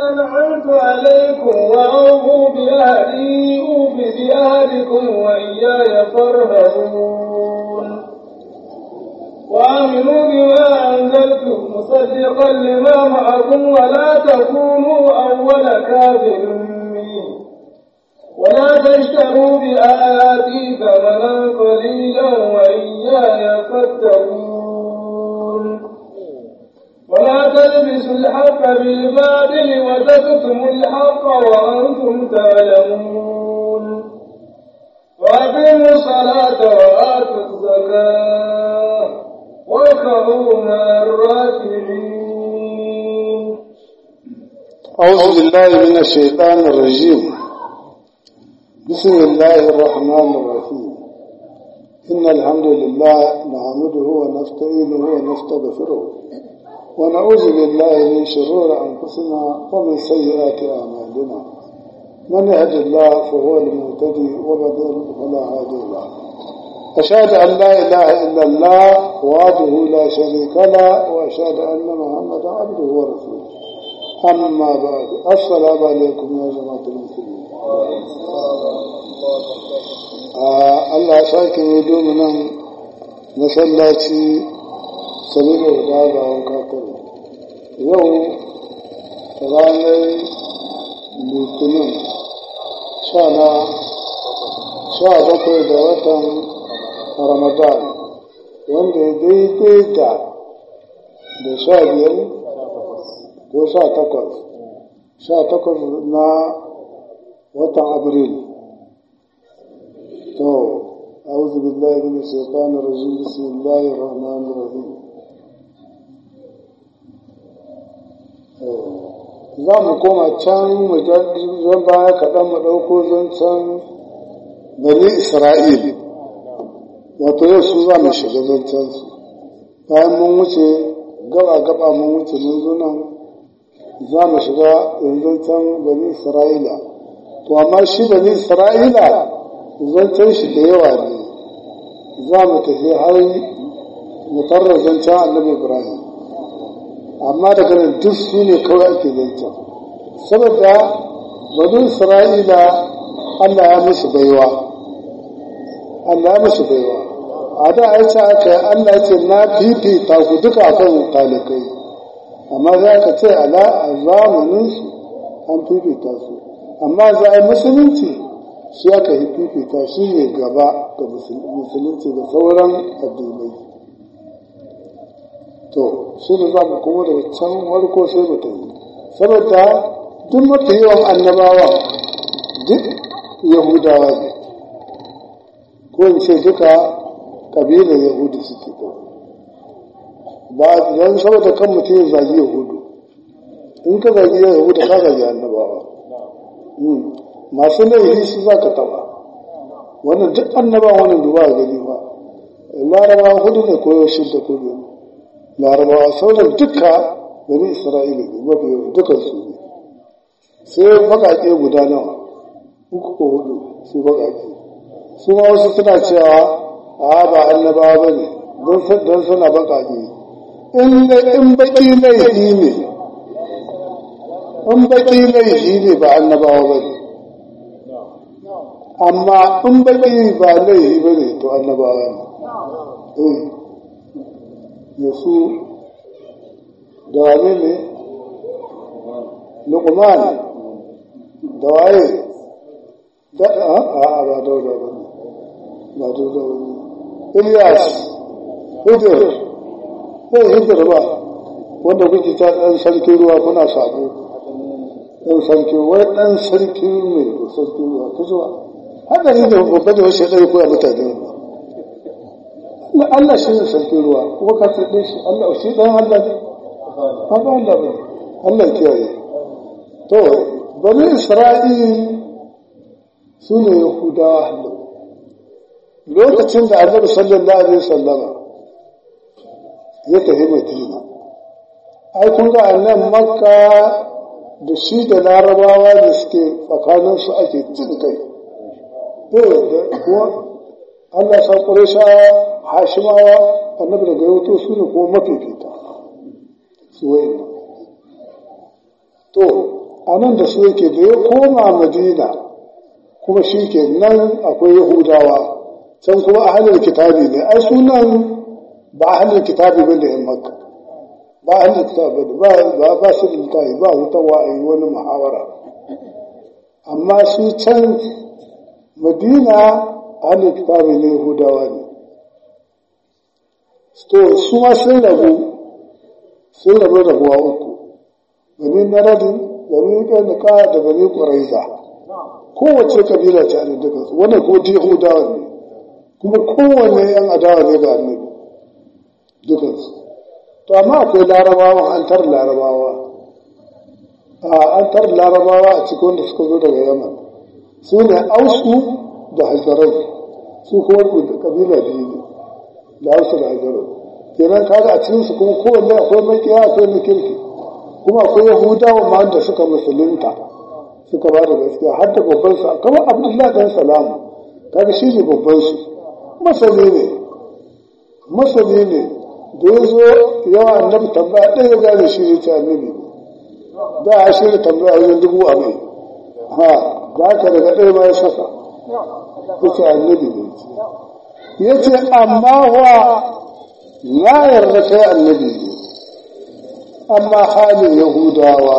أنعمت عليكم وأوفوا بأهدي أوف بأهدكم وإياي فارهبون وآمنوا بما أنزلت مصدقا لما معكم ولا تكونوا أول كافر به ولا تشتروا بآياتي ثمنا قليلا وإياي فاتقون ولا تلبسوا الحق بالباطل وتكتموا الحق وأنتم تعلمون وأقيموا الصلاة وآتوا الزكاة واركعوا مع الراكعين أعوذ بالله من الشيطان الرجيم بسم الله الرحمن الرحيم إن الحمد لله نحمده ونستعينه ونستغفره ونعوذ بالله من شرور أنفسنا ومن سيئات أعمالنا من يهد الله فهو المهتدي ومن يضلل فلا هادي له أشهد أن لا إله إلا الله وحده لا شريك له وأشهد أن محمدا عبده ورسوله أما بعد السلام عليكم يا جماعة المسلمين Allah ya sake yi nan masallaci saboda da gawan kakar yau ranar litinin sha na sha bakwai da watan ramadan wanda ya daidai da da sha biyar ko sha takwas sha takwas na watan abril to أعوذ بالله من الشيطان الرجيم بسم الله الرحمن الرحيم za mu koma can zan baya kaɗan mu ɗauko zancen bani isra'il wato yau su za mu shiga zancen su bayan mun wuce gaba-gaba mun wuce mun zo nan za mu shiga zancen bani isra'ila to amma shi bani isra'ila zancen shi da yawa ne za mu tafi har mu tarra zancen annabi ibrahim amma daga nan duk su ne kawai ake zancen saboda bani isra'ila allah ya musu baiwa allah ya musu baiwa a da a ce aka yi allah ce na fifita ku duka akan talikai amma za ka ce ala a zamaninsu an fifita su amma za a yi musulunci shi aka yi fifita shi ne gaba ga musulunci da sauran addinai to shi ne za mu kuma daga can warko sai mu tafi saboda duk mafi yawan annabawa duk yahudawa ne ko in ce duka ƙabilar yahudu suke ko ba don saboda kan mutum ya zagi yahudu in ka zagi yahudu ka zagi annabawa masu laifi su za ka taba wannan duk annaba wannan duba a gani ba larabawa hudu ne koyo shidda ko biyu larabawa sauran duka bani isra'ila ne mafi yawan dukan su ne sai baƙaƙe guda nawa uku ko hudu su baƙaƙe su ma wasu suna cewa a ba annabawa ba ne don suna baƙaƙe in baƙi laifi ne in baƙi laifi ne ba annabawa ba ne amma in baƙi ba laifi ba ne to annabawa ne da su da wane ne luqman da waye da a a ba dauda ba ne ba dauda ba ne ilyas hudur ko hudur ba wanda kuke ta ɗan sarkin ruwa kuna sabo ɗan sarki wai ɗan sarki ne ko sarki ruwa ta zuwa haka ne da babba da wasu ɗari koya mutane ne Allah shi ne sarki ruwa kuma ka tsaye shi Allah shi ɗan Allah ne ba ba Allah ba Allah kiyaye to bani Isra'il su ne Yahudawa lokacin da Annabi sallallahu alaihi wasallama ya tafi Madina ai kun ga annan Makka da shi da larabawa da suke tsakaninsu ake cin kai da kuwa Allah sa ƙureshawa hashimawa annabi daga yau su ne kuma mafifita su wayan to a nan da su yake da ya koma madina kuma shi ke nan akwai yahudawa can kuma ahalar kitabi ne ai sunan ba ahalar kitabi ba da yan makka ba ahalar kitabi ba ba ba su da littafi ba hutawa a yi wani muhawara amma su can madina ahalar kitabi ne yahudawa ne to su ma sun rabu sun rabu rabuwa uku bani naradin bani ƙanuka da bani ƙuraiza kowace kabila ce a duka su wannan ko yahudawa ne kuma kowanne yan adawa ne ga annabi dukansu to amma akwai larabawa an tar larabawa a an tar larabawa a cikin wanda suka zo daga yaman su ne ausu da hajarai su kuma kabila biyu ne da ausu da hajarai kenan kaga a cikin su kuma kowanne akwai makiya akwai na kirki kuma akwai yahudawa ma da suka musulunta suka ba da gaskiya har da babban su kamar abdullahi dan salamu kaga shi ne babban su masani ne masani ne da ya zo yawa annabi tambaya ɗaya ya gane shi ne ce annabi da ya shirya tambaya wajen dubu a mai ha da haka daga ɗaya ma ya saka ya ce annabi ne ya ce amma wa na yarda kai annabi ne amma halin yahudawa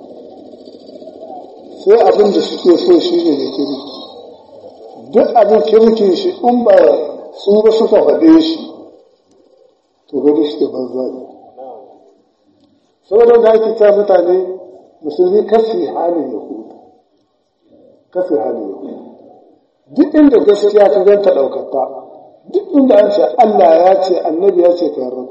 sai abin da suke so shi ne da kirki duk abin kirkin shi in ba su ba suka faɗe shi to gani suke banza ne saboda da ake ta mutane musulmi kasi halin yahudu kasi halin yahudu duk inda gaskiya ka ganta ɗaukata duk inda an ce Allah ya ce annabi ya ce ka yarda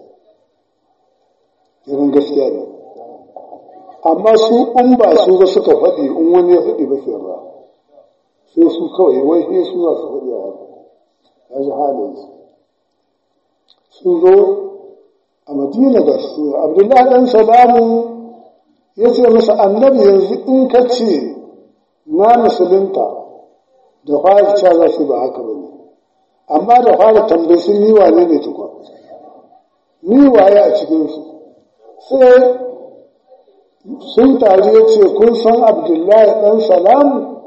irin gaskiya ne amma su in ba su ba suka faɗi in wani ya faɗi ba sai ba sai su kawai wai sai su za su faɗi a haka ya ji halin su sun zo a madina da su abdullahi dan salamu ya ce masa annabi yanzu in ka ce na musulunta da fara cewa za su ba haka ba ne amma da fara tambayi sun ni wane ne tukwa ni waye a cikinsu sai sun taru ya ce kun san abdullahi ɗan salamu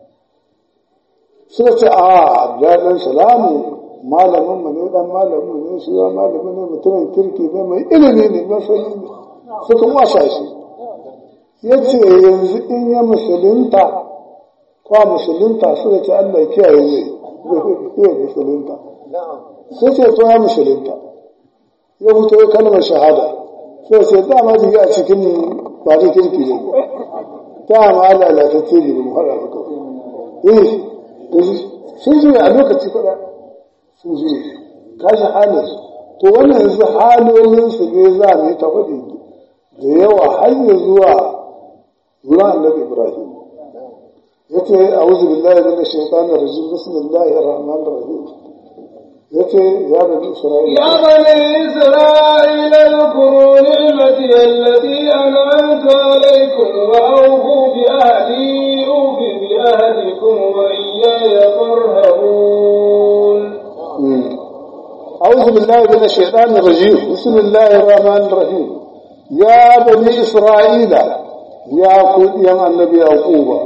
suka ce a abdullahi ɗan salamu malamin mu ne ɗan malamin ne shi ya malamin ne mutumin kirki ne mai ilimi ne masani ne suka wasa shi ya ce yanzu in ya musulunta kwa musulunta suka ce allah kiyaye ne zai musulunta sai ce to ya musulunta ya fito ya kalmar shahada sai ce dama jiki a cikin ba ta kirki ne dama lalatacce ne mu haɗa da kawai eh sun zuwa a lokaci faɗa sun zuwa kashi halin to wannan yanzu halolin su ne za mu yi ta faɗi da yawa har ya zuwa zuwa annabi ibrahim yace a'udhu billahi minash shaitanir rajim bismillahir rahmanir rahim yace ya bani isra'ila يا بني إسرائيل اذكروا نعمتي التي أنعمت عليكم وأوفوا بأهدي أوف بأهدكم وإياي فارهبون أعوذ بالله من الشيطان الرجيم بسم الله الرحمن الرحيم يا بني إسرائيل يا قل يا النبي يعقوب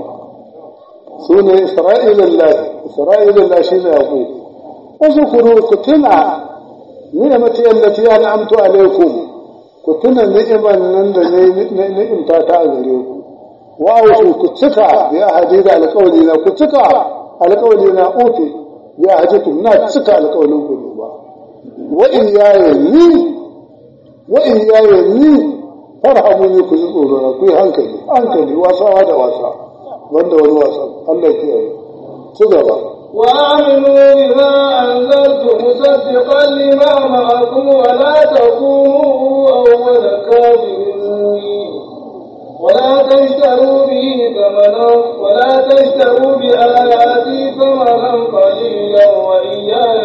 سنة إسرائيل الله إسرائيل الله شين يعقوب اذكروا كتنا نعمتي التي أنعمت عليكم كتنا نعمة نعمة عليكم وأوفوا كتكا يا حديد على قولنا كتكا على قولنا أوفي يا حديكم نا تكا على قولكم wa'in yaye ni wa'in yaye ni farhamu ne ku ji tsorona ku yi hankali hankali wasawa da wasa wanda wani wasa Allah ke yi ci gaba وآمنوا بما أنزلت مصدقا لما معكم ولا تكونوا أول كافر ولا تشتروا به ثمنا ولا تشتروا بآياتي ثمنا قليلا وإياي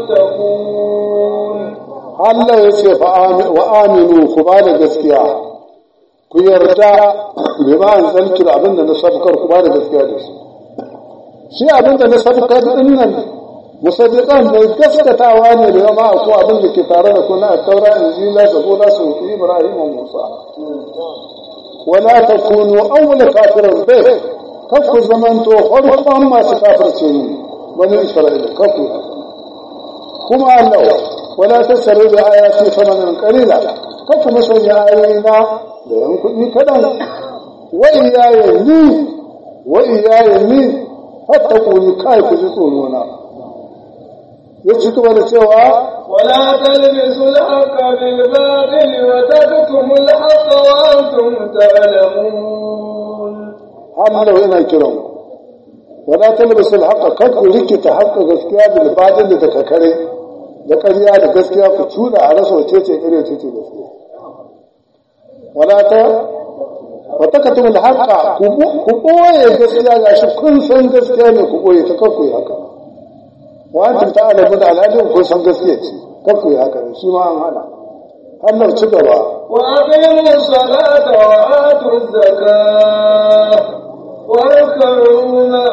فاتقون Allah ya ce wa aminu ku ba da gaskiya ku yarda bai ba an zantu da abin da na sabukar ku ba da gaskiya da shi shi abin da na sabukar din nan musaddiqan bai gaskatawa ne da yamma ko abin da ke tare da ku na taura injila da gona su fi ibrahim wa musa wala takunu awwal kafirin bai kakku zamanto farkon masu kafirce ne bani isra'ila kakku kuma Allah wala tasaru da ayati samanan qalila kakku musanya ayoyina da yan kuɗi kaɗan wa iyaye ni wa iyaye ni hatta kuni kai ku ji tsoro na ya ci gaba da cewa ولا تلبسوا الحق بالباطل وتكتموا الحق وانتم تعلمون Allah yana kiran ku wala talbisul haqqa kad ku rikita haqqa gaskiya bil batil da kakare da ƙarya da gaskiya ku tuna a rasa wace ce ƙarya ce ce gaskiya wala ta wa takatumul haqqa ku boye gaskiya gashi kun san gaskiya ne ku boye ta kakku yi haka wa antum ta'lamun al'adun kun san gaskiya ce kakku yi haka shi ma an hana Allah ci gaba وأقيموا الصلاة وآتوا الزكاة واركعوا مع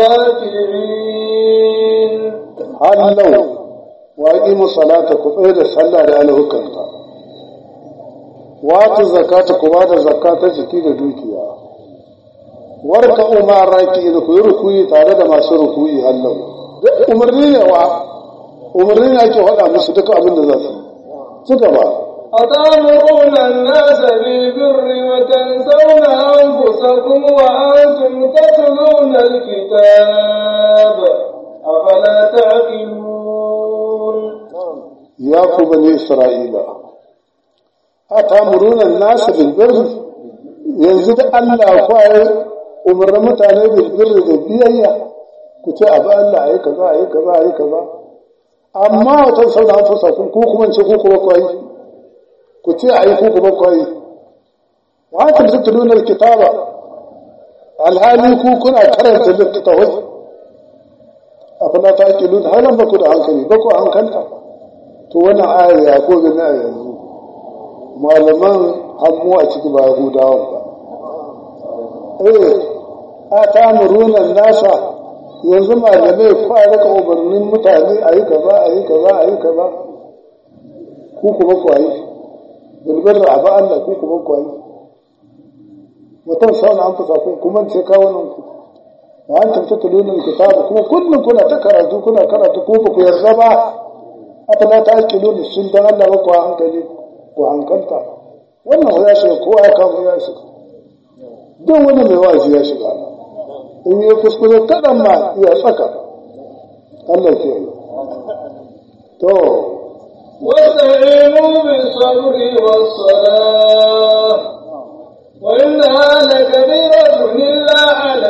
الراكعين hallau wa aqimu salata ku tsaya da sallah da alhukanta wa tu zakata ku ba da zakata jiki da dukiya warka umar raki da ku yi rukuyi tare da masu rukuyi hallau duk umarni ne wa umarni ne ake faɗa musu duka abin da za su yi ci gaba أتأمرون الناس بالبر وتنسون أنفسكم وأنتم تتلون الكتاب أفلا تعقلون ya ku bani isra'ila a tamurunan nasu bilbir yanzu da allah kwaye umarnin mutane bilbir da biyayya ku ce abu allah a yi kaza a yi kaza a yi kaza amma wata sau da fusa ku ku kuma ce ku kuma kwayi ku ce a yi ku kuma kwayi wa ta tattalunar kitaba alhali ku kuna karanta littattafai a fana ta ake luna halin ba ku da hankali ba ku hankalta to wannan ayar ya ko gani a yanzu malaman hannu a ciki ba yahudawan ba eh a ta murunan nasa yanzu malamai kwa rika umarnin mutane a yi kaza a yi kaza a yi kaza ku kuma ku yi bilbil da abu Allah ku kuma ku yi mutum sauna an fusa ku kuma ce kawunan ku wa an tafi tulunin kitabu kuma kullum kuna ta karatu kuna karatu ko ba ku yarda ba afala ta ake nuna sun dan Allah ba ku hankali ku hankalta wannan ya shiga kowa ya kama ya shiga don wani mai wazi ya shiga in yi kuskure kaɗan ma ya tsaka Allah ke yi to واستعينوا بالصبر والصلاة وإنها لكبيرة إلا على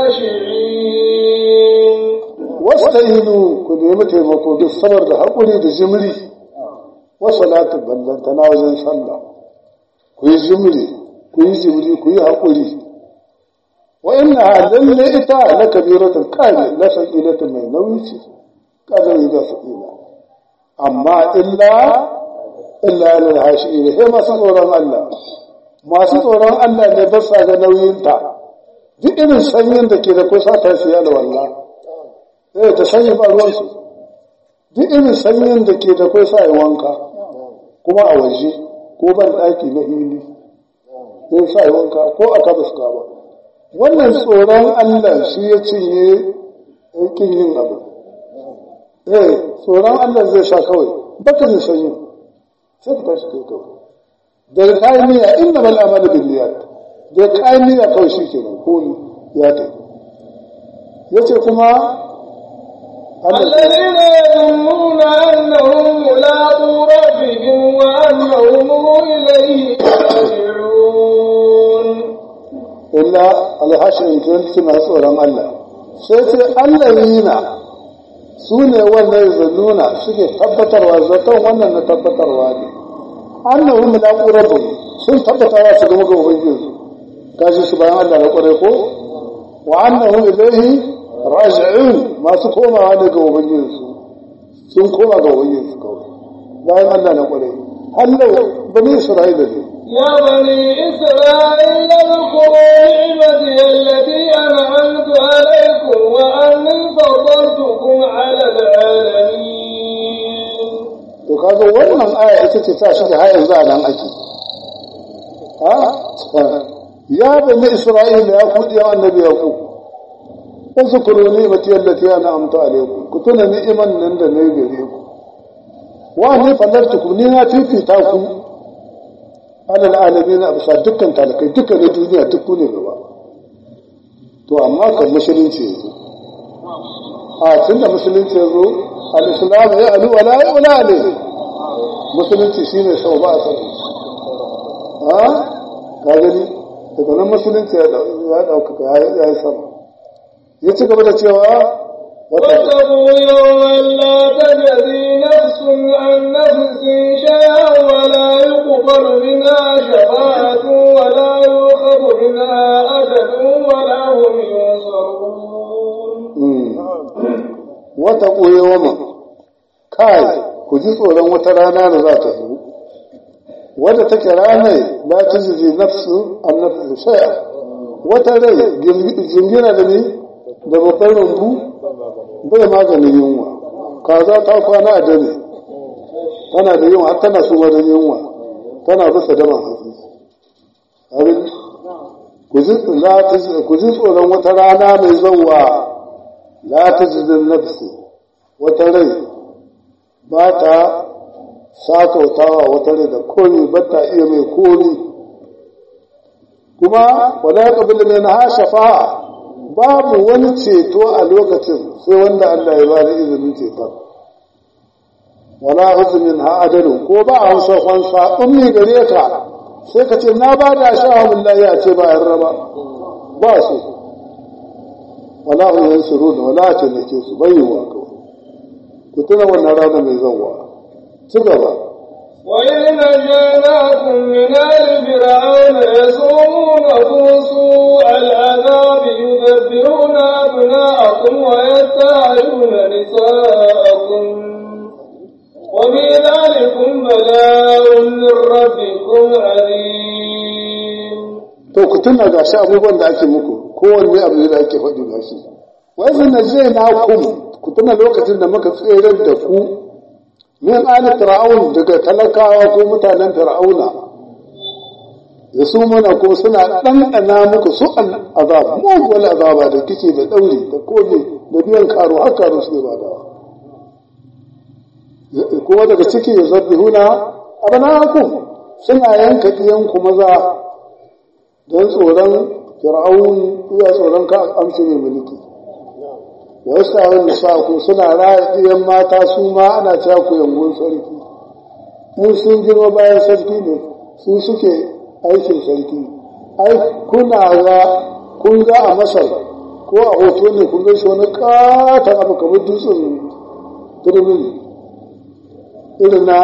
الخاشعين wasta'inu ku nemi taimako duk sabar da haƙuri da jimri wa salatu ballantana wajen sallah ku yi jimri ku yi jimri ku yi haƙuri wa inna lalle ita la kabiratul kare la saqilatul mai nauyi ce kadari da saqila amma illa illa lil hashiin he masu tsoron Allah masu tsoron Allah ne ba sa ga nauyinta duk irin sanyin da ke da kusa ta siya da wallahi eh ta sanyi ba ruwansu duk irin sanyin da ke da kai sa yi wanka kuma a waje ko ban ɗaki na hili zai sa yi wanka ko a kabas ba wannan tsoron allah shi ya cinye yakin yin abu eh tsoron allah zai sa kawai baka da sanyi sai ka tashi kai kawai daga kayan niyya inna bal amalu bin niyyat daga kayan niyya kawai shi kenan ko ya tafi yace kuma الذين يظنون أنهم ملاقو ربهم وأنهم إليه راجعون illa alhashin tun suna tsoron Allah sai sai allazina su ne wannan zannuna suke tabbatarwa zaton wannan na tabbatarwa ne annahum mulaqu rabbihim sun tabbata za su gama ga ubangiji kaji su bayan Allah na kware ko wa annahum ilayhi raji'un masu komawa ne ga ubangiji sun koma ga ubangiji kawai bayan Allah na kware hallau bani isra'ila ne يا بني إسرائيل اذكروا نعمتي التي أنعمت عليكم وأني فضلتكم على العالمين to kaga wannan aya ita ce ta shiga har yanzu a nan ake ha ya bani isra'ila ya kudi ya annabi ya ku wasu kuro ni'imati allati ana amta alaikum ku tuna ni'iman nan da na gare ku wa ne fallartukum ni na fifita ku alal alamin a bisa dukkan talakai dukkan na duniya duk ku ne gaba to amma kan musulunci yanzu a tun da musulunci yanzu al-islam ya alu wala ya wala alaihi musulunci shine sau ba a sanin ha ka gani daga nan musulunci ya ɗaukaka ya yi sama ya ci gaba da cewa واتقوا يوما لا تجزي نفس عن نفس شيئا ولا يقبل منها شفاعة ولا يؤخذ منها أجل ولا هم ينصرون wata ɓoyewa kai ku ji tsoron wata rana da za ta zo wadda take ranar ba ta jizi nafsu an nafsu shaya wata rai jingina da ne da babban rumbu bai maganin yunwa kaza ta kwana a dare tana da yunwa har tana suma da yunwa tana bisa daban hatsi abin ku ji tsoron wata rana mai zauwa la ta jizin nafsi wata rai ba ta sakautawa wata rai da komi ba ta iya mai komi kuma wala ya kabila ne na shafa'a babu wani ceto a lokacin sai wanda Allah ya bada izinin ceton wala huzumin ha adalin ko ba a hausa kwansa ummi gare ka sai ka ce na ba da sha'awun lahi a ce ba yan raba ba su wala hum yansurun wala taimake su bayyana kawai ku tuna wannan rana mai zanwa ci gaba وإذ نجيناكم من آل فرعون يسومونكم سوء العذاب يذبحون أبناءكم ويستحيون نساءكم وفي ذلكم بلاء من ربكم عليم to ku tuna ga shi abubuwan da ake muku kowanne abu da ake faɗi ga shi wai sun na zai na kum ku tuna lokacin da muka tsere da ku min ali fir'aun daga talakawa ko mutanen fir'auna da su mana ko suna ɗanɗana muku su azab muguwar azaba da kice da ɗauri da kome da biyan karo har karo suke badawa kuma daga ciki ya zabbi huna abanakum suna yanka ɗiyanku maza don tsoron fir'aun iya tsoron ka amshi mai mulki wa yasta'un nisa'u suna raya ɗiyan mata su ma ana cewa ku yangun sarki in sun girma bayan sarki ne su suke aikin sarki ai kuna ga kun ga a masar ko a hoto ne kun ga shi wani katon abu kamar dutsen turmin irin na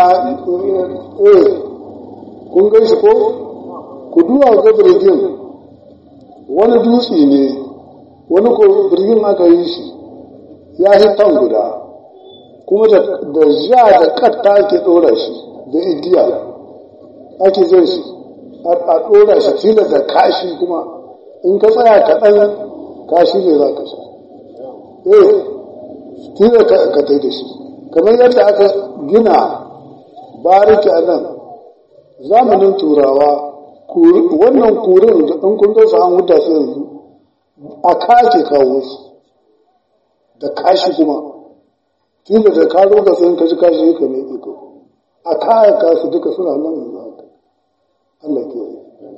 eh kun ga shi ko ku duwa ga birgin wani dutse ne wani ko birgin aka yi shi ya yi tan guda kuma da ja da katta ake ɗora shi da igiya ake zai shi a ɗora shi tilas da kashi kuma in ka tsaya kaɗan kashi ne za ka sha eh tilas ka tai da shi kamar yadda aka gina bariki a nan zamanin turawa wannan kurin da ɗan kun gasa an huta su yanzu a kake kawo su da kashi kuma tunda da ka zo ka sayin kashi kashi ka mai iko a kayan kasu duka suna nan yanzu haka Allah ke yi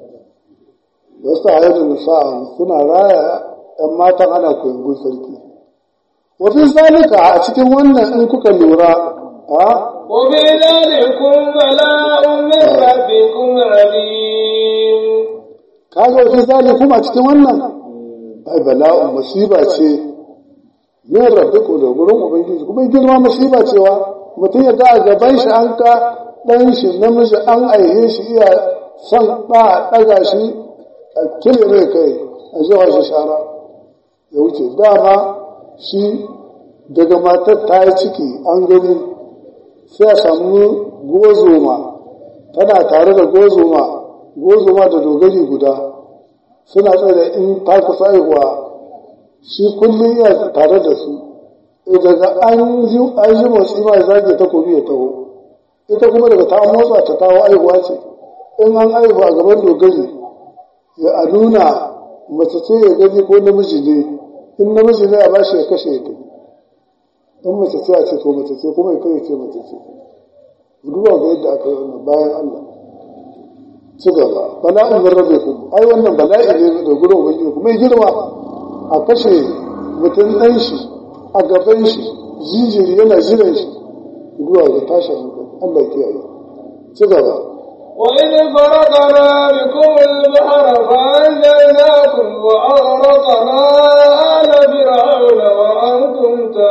wasu a yadda nisa'a suna raya ‘yan matan ana koyon sarki wafi zalika a cikin wannan in kuka lura a وفي ذلكم بلاء من ربكم عليم kaga wafi zalikum a cikin wannan ai bala'un musiba ce min rabbiku da gurin ubangiji kuma girma musiba cewa mutum ya ga a gaban shi an ka ɗan shi namiji an aihe shi iya son ɗa a ɗaga shi a kile mai kai a zuwa shi shara ya wuce dama shi daga matar ta yi ciki an gani sai a samu gozoma tana tare da gozoma gozoma da dogari guda suna tsaye in ta kusa haihuwa shi kullum ya tare da su daga an ji motsi ma zage takobi ya taho ita kuma daga ta motsa ta tawo aihuwa ce in an aihu a gaban dogari ya a nuna mace ce ya gani ko namiji ne in namiji ne a bashi ya kashe ya tafi in mace ce a ce ko mace ce kuma ya kai ce mace ce duba ga yadda aka yi wannan bayan Allah ci gaba bala'in min rabbikum ai wannan bala'i ne da gurin ubangiji kuma ya girma a kashe mutum ɗan shi a gaban shi jinjiri yana jiran shi duba ga tashin hankali Allah ya kiyaye ci gaba وإذ فرقنا بكم البحر فأنجيناكم وأغرقنا آل فرعون وأنتم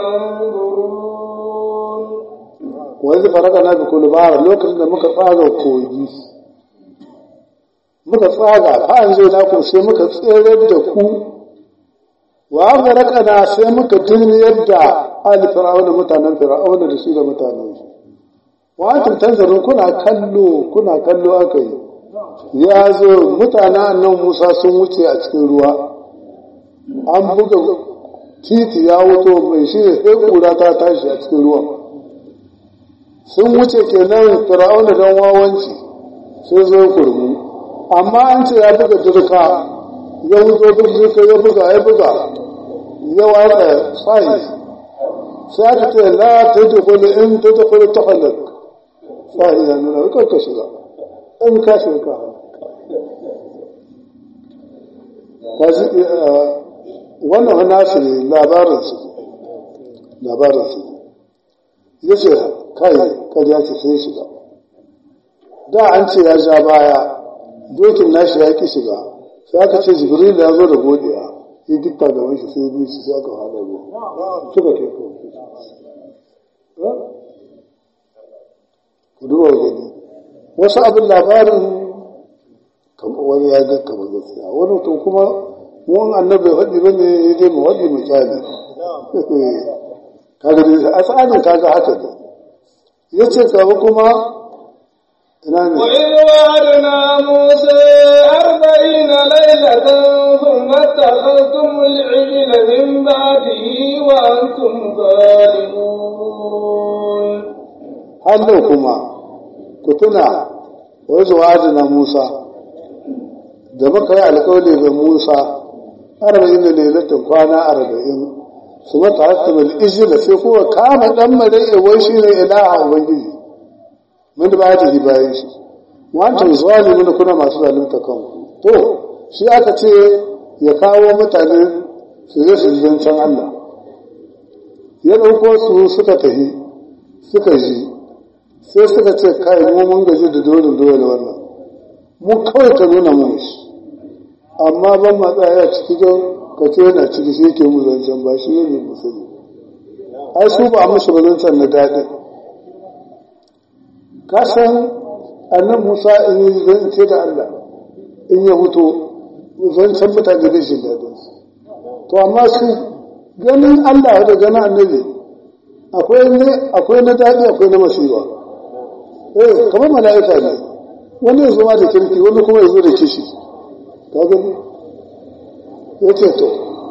تنظرون wanda faraka na bi kullu bara lokacin da muka tsaga kogi muka tsaga fa an zai naku sai muka tsere da ku wa faraka na sai muka dinne yadda ali fir'auna mutanen fir'auna da shi da mutanen shi wa antum tanzurun kuna kallo kuna kallo aka yi ya zo mutanen annan Musa sun wuce a cikin ruwa an buga titi ya wuto mai shi ne sai kura ta tashi a cikin ruwan sun wuce kenan fir'auna don wawanci sai zo kurmu amma an ce ya buga dirka ya wuzo dirka ya buga ya buga ya watsa tsayi sai aka ce la ta yi dukuli in ta dukuli ta halak tsayi ya nuna ka ka shiga in ka shiga ka halak wannan nasu ne labarinsu labarinsu ya ce kai karya ce sai shiga da an ce ya ja baya dokin nashi ya ki shiga sai aka ce jibril ya zo da godiya ya dukka gaban shi sai biyu sai aka hada ruwa suka kai ko ku duba gani wasu abin labarin wani ya ga kamar gaskiya wani to kuma mun annabi faɗi ba ne ya je mu faɗi mu kyale kaga dai a tsarin kaga haka ne ya ce gaba kuma ina ne وإذ وعدنا موسى أربعين ليلة ثم اتخذتم العجل من بعده وأنتم ظالمون hannu kuma ku tuna wasu wa'adina Musa da muka yi alƙawari ga Musa arba'in da lailatin kwana arba'in su mata hakimul ijila sai kuma kama dan mare wai shi ne ilaha ubangiji mun da ba ta yi bayan shi wancan zalimin kuna masu zalunta kanku to shi aka ce ya kawo mutane su je su zancen Allah ya ɗauko su suka tafi suka ji sai suka ce kai mu mun gaji da dole dole wannan mu kawai ka nuna mu shi amma ban matsaya ciki don ka ce yana ciki shi ke mu zancen ba shi ne musulmi ai su ba musu ba zancen na daɗi ka san annan musa in yi zance da allah in ya huto zancen mutane bai shi daɗin su to amma su ganin allah da ganin annabi akwai na daɗi akwai na masiwa eh kamar mala'ika ne wani ya zo ma da kirki wani kuma ya zo da kishi ka gani ya ce to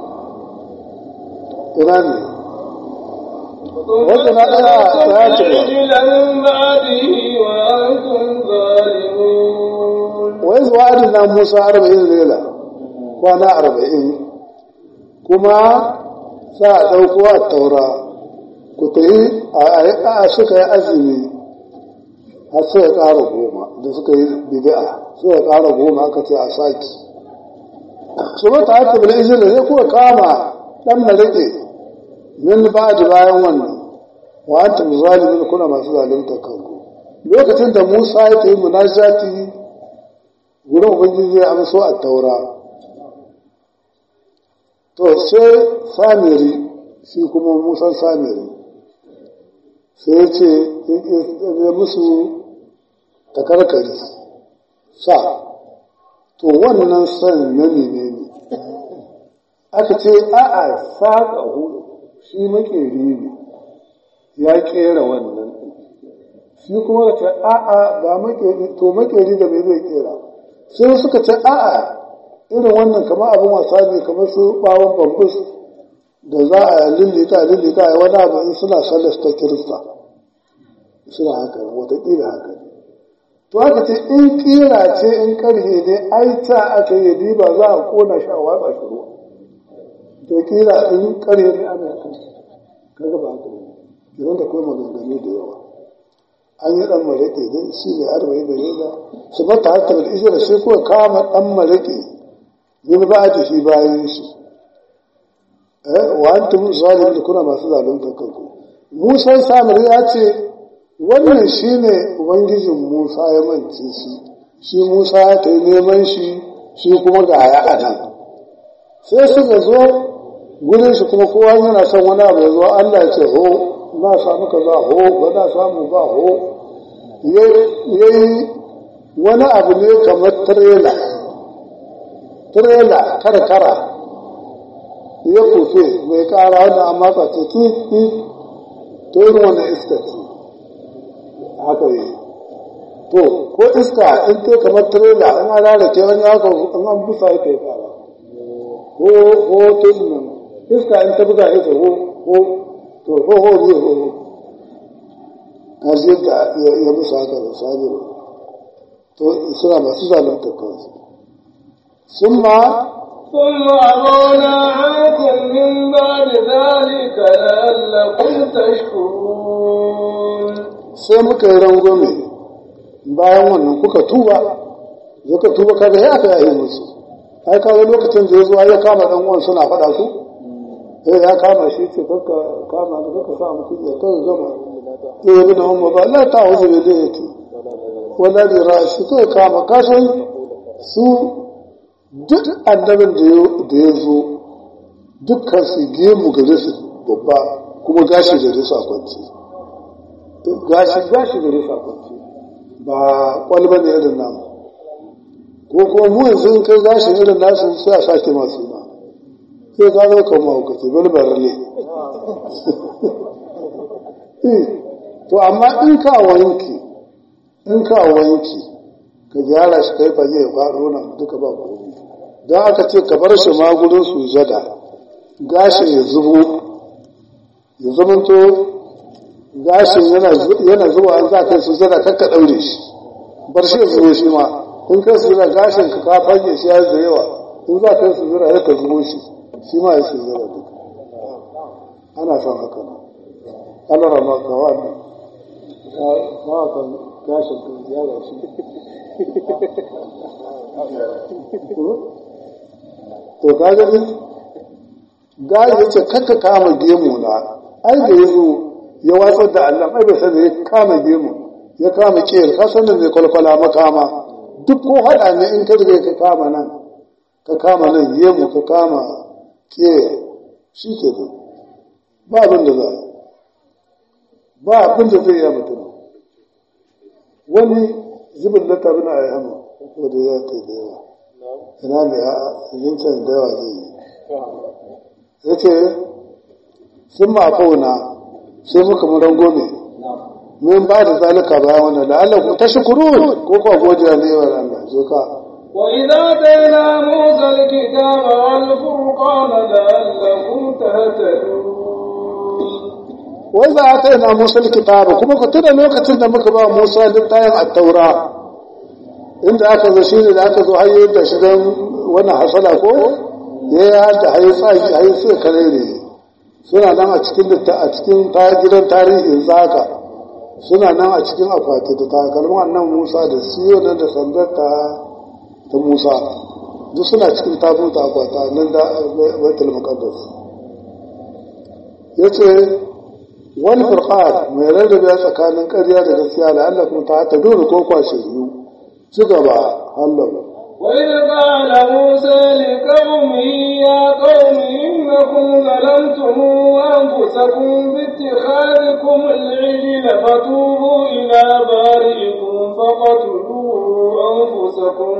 ina ne wanda na ɗaya ta ce من بعده وأنتم ظالمون wai zuwa adina musa arba'in lela kwana arba'in kuma sa a ɗauko a taura ku ta yi a suka yi azumi har suka ƙara goma da suka yi bid'a suka ƙara goma aka ce a saki su mata haka bil izini sai kuka kama dan marike min ba'di bayan wannan wa antum zalimin kuna masu zalunta kanku lokacin da Musa ya tayi munajati gurin ubangiji ya amso a taura to sai samiri shi kuma Musa samiri sai ya ce ya musu takarkari sa to wannan san na menene aka ce a'a saƙa hudu shi makeri ne ya kera wannan shi kuma ka ce a'a ba makeri to makeri da bai zai kera sai suka ce a'a irin wannan kamar abin wasa ne kamar su bawon bambus da za a lillita lillita a wani abu in suna sallar ta kirista suna haka watakila haka ne to haka ce in kira ce in karhe ne ai ta aka yi diba za a kona shi a watsa shi ruwa to kira in karhe ne ana kan kaga ba haka idan da kuma maganganu da yawa an yi dan maraƙe dai shi ne arba'in da reza su bata hatta da ijira sai kuwa kama dan maraƙe min ba da shi bayan shi wa antum zalimin kuna masu zalunta kanku Musa Samir ya ce wannan shine ubangijin Musa ya mance shi shi Musa ya ta neman shi shi kuma ga ya anan sai suka zo gurin shi kuma kowa yana son wani abu ya zo Allah ya ce ho na samu kaza ho ba na samu ba ho yayi wani abu ne kamar trela trela karkara ya kufe mai kara wanda an matsa ce ki ki to yin wannan iska ce haka yi to ko iska in te kamar trela in an rarrake wani haka in an busa ya kai kara ko ko to nan iska in ta buga ya ho ho to ho ho zai ho ho har yadda ya busa haka da sabiru to suna masu zalunta kansu sun ma ثم عفونا عنكم من بعد ذلك لعلكم تشكرون sai muka yi rangwame bayan wannan kuka tuba kuka tuba kaga ya aka yayi musu ai kaga lokacin da ya zo ya kama dan uwan suna faɗa su eh ya kama shi ce kakka kama da kakka sa mutum ya kaga gama eh ibn umma ba la ta'uzu bi dayati wala bi ra'si kai kama kasan su duk annabin da ya zo dukkan su gemu gare su babba kuma gashi gare su a kwanci gashi gashi gare su a kwanci ba kwalba ne irin namu ko kuma mu yanzu in kai gashi irin nasu sai a sake masu na sai ka zo kan mahaukaci balbar ne to amma in ka wanki in ka wanki ka gyara shi kai fage ya faɗo nan duka ba komai don aka ce ka bar shi ma gurin sujada gashin ya zubo ya zamanto gashin yana zuwa an za ka yi sujada kakka ɗaure shi bar shi ya zubo shi ma in kai sujada gashin ka ka fage shi ya da yawa in za ka yi sujada ya ka zubo shi shi ma ya sujada duka ana son haka nan Allah rama ka wannan ka kan gashin ka gyara shi to ka gani gari ya ce kakka kama gemu na ai da ya zo ya watsar da Allah ai bai sani ya kama gemu ya kama kiyar ka san da mai kwalkwala makama duk ko haɗa ne in ka riga ka kama nan ka kama nan gemu ka kama kiyar shi ke nan ba abin da za ba abin da zai yi mutum wani zubin da tabi na a yi hannu wanda ya kai da yawa ina ne a yankin da yawa zai yi ya ce sun mafauna sai muka mu rangome min ba da zalika bayan wannan da Allah ku ta shukuru ko kuwa godiya ne wa Allah je ka وإذا آتينا موسى الكتاب والفرقان لعلكم تهتدون wai za a kai na Musa kitaba kuma ku tuna lokacin da muka ba Musa littafin at-taura inda aka zo shi ne da aka zo hayyar da shi don wannan hasala ko ya yi hada hayi tsaki hayi sai karere suna nan a cikin a cikin gidan tarihin zaka suna nan a cikin akwati da takalmin annan Musa da siyo nan da sandar ta ta Musa duk suna cikin tabuta akwata nan da Baitul Muqaddas yace wal furqan mai rarrabe tsakanin ƙarya da gaskiya da Allah kuma ta ta dole ko kwashe biyu ci gaba Allah وإذ قال موسى لقومه يا قوم إنكم ظلمتم أنفسكم باتخاذكم العجل فتوبوا إلى بارئكم فقتلوا أنفسكم